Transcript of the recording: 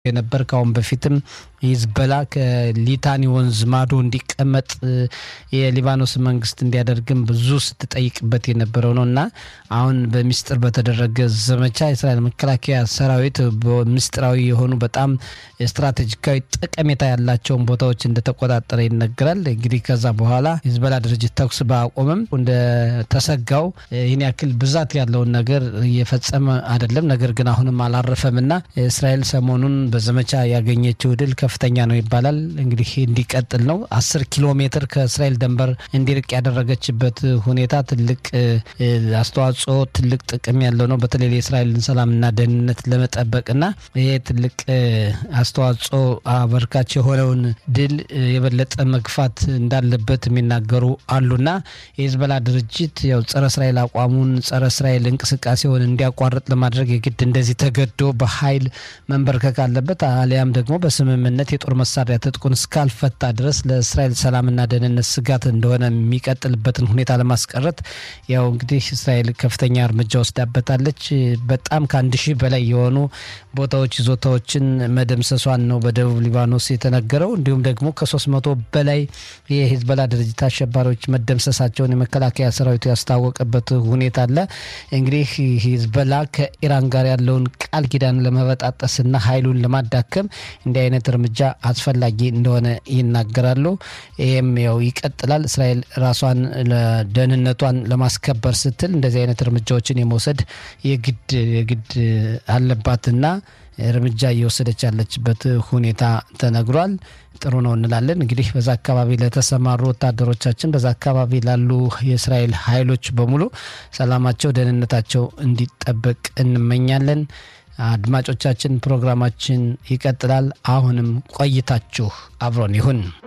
የነበር ከአሁን በፊትም ሂዝበላ ከሊታኒ ወንዝ ማዶ እንዲቀመጥ የሊባኖስ መንግስት እንዲያደርግም ብዙ ስትጠይቅበት የነበረው ነው እና አሁን በሚስጥር በተደረገ ዘመቻ የእስራኤል መከላከያ ሰራዊት በምስጢራዊ የሆኑ በጣም ስትራቴጂካዊ ጠቀሜታ ያላቸውን ቦታዎች እንደተቆጣጠረ ይነገራል። እንግዲህ ከዛ በኋላ ሂዝበላ ድርጅት ተኩስ ባቆምም እንደተሰጋው ይህን ያክል ብዛት ያለውን ነገር እየፈጸመ አይደለም። ነገር ግን አሁንም አላረፈም እና እስራኤል ሰሞኑን በዘመቻ ያገኘችው ድል ከፍተኛ ነው ይባላል። እንግዲህ እንዲቀጥል ነው። አስር ኪሎ ሜትር ከእስራኤል ድንበር እንዲርቅ ያደረገችበት ሁኔታ ትልቅ አስተዋጽኦ፣ ትልቅ ጥቅም ያለው ነው። በተለይ የእስራኤልን ሰላምና ደህንነት ለመጠበቅና ይሄ ትልቅ አስተዋጽኦ አበርካች የሆነውን ድል የበለጠ መግፋት እንዳለበት የሚናገሩ አሉና የሂዝቦላ ድርጅት ያው ጸረ እስራኤል አቋሙን ጸረ እስራኤል እንቅስቃሴውን እንዲያቋርጥ ለማድረግ የግድ እንደዚህ ተገዶ በኃይል መንበርከክ አለበት አሊያም ደግሞ በስምምነት የጦር መሳሪያ ትጥቁን እስካልፈታ ድረስ ለእስራኤል ሰላምና ደህንነት ስጋት እንደሆነ የሚቀጥልበትን ሁኔታ ለማስቀረት ያው እንግዲህ እስራኤል ከፍተኛ እርምጃ ወስዳበታለች። በጣም ከአንድ ሺህ በላይ የሆኑ ቦታዎች ይዞታዎችን መደምሰሷን ነው በደቡብ ሊባኖስ የተነገረው። እንዲሁም ደግሞ ከሶስት መቶ በላይ የሂዝቦላ ድርጅት አሸባሪዎች መደምሰሳቸውን የመከላከያ ሰራዊቱ ያስታወቀበት ሁኔታ አለ። እንግዲህ ሂዝቦላ ከኢራን ጋር ያለውን ቃል ኪዳን ለመበጣጠስና ኃይሉን ለማዳከም እንዲህ አይነት እርምጃ አስፈላጊ እንደሆነ ይናገራሉ። ይህም ያው ይቀጥላል። እስራኤል ራሷን ደህንነቷን ለማስከበር ስትል እንደዚህ አይነት እርምጃዎችን የመውሰድ የግድ የግድ አለባትና እርምጃ እየወሰደች ያለችበት ሁኔታ ተነግሯል። ጥሩ ነው እንላለን። እንግዲህ በዛ አካባቢ ለተሰማሩ ወታደሮቻችን፣ በዛ አካባቢ ላሉ የእስራኤል ኃይሎች በሙሉ ሰላማቸው፣ ደህንነታቸው እንዲጠበቅ እንመኛለን። አድማጮቻችን ፕሮግራማችን ይቀጥላል። አሁንም ቆይታችሁ አብሮን ይሁን።